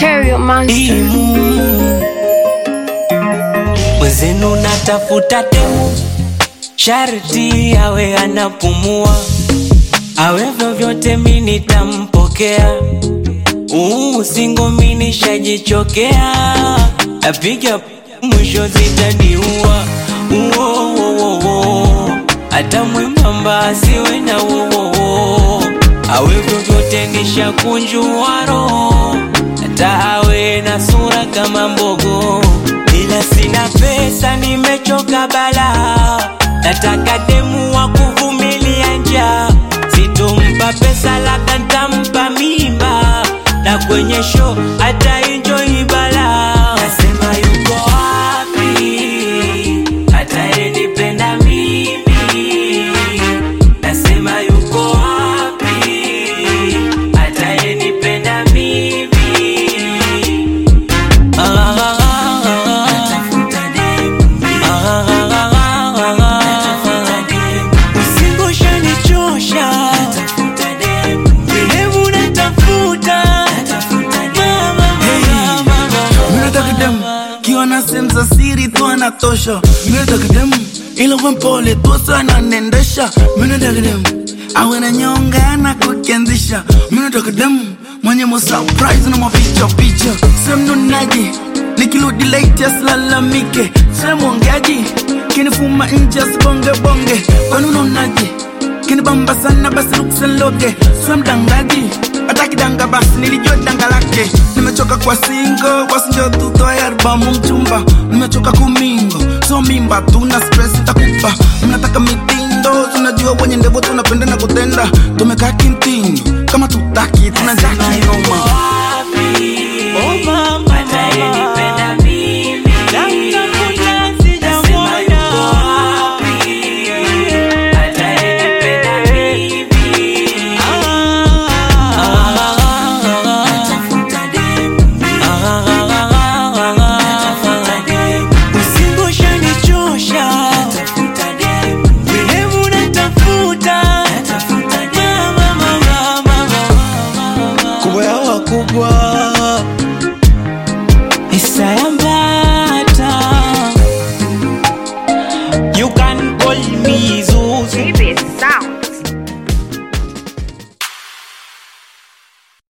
Stereo Monster. imu mwezenu natafuta demu sharti awe anapumua awe vyovyote mi nitampokea uu singo mi nishajichokea napiga mwisho zitaniua uowowowo hata mwembamba asiwe na wowowo awe vyovyote nishakunjua roho hata awe na sura kama mbogo ila sina pesa nimechoka bala nataka demu wa kuvumilia njaa sitompa pesa labda ntampa mimba na kwenye show hata enjoy bala nasema yuko wapi atayenipenda mimi nasema yuko wapi atayenipenda mimi usingoshanichosha demu natafuta Minataka dem kiwa na sehemu za siri tu anatosha. Minataka dem ila uwe mpole tu sana nendesha. Minataka dem awe na nyonga na kukianzisha. Minataka dem mwenye mo surprise na mapicha picha. Sehemu nunaji nikirudi late asilalamike. Sehemu ongeaji kinifuma nje asibonge bonge. Kwani unaonaje? kinibamba sana basi luksenloge swe mdangaji hata kidanga basi nilijua danga lake nimechoka kwa singo wasinjo tutoe albamu mchumba nimechoka kumingo so mimba tuna stress takupa mnataka mitindo tunajua wenye ndevo tunapenda na kutenda tumekaa kintinyo kama tutaki tunajaa kinoma Oh mama, atayenipenda mimi. Namtafuta sijamwona. Atayenipenda mimi. Usingoshanichosha. Demu natafuta. Mama, mama, mama, mama. kubwa yao wakubwa Isaya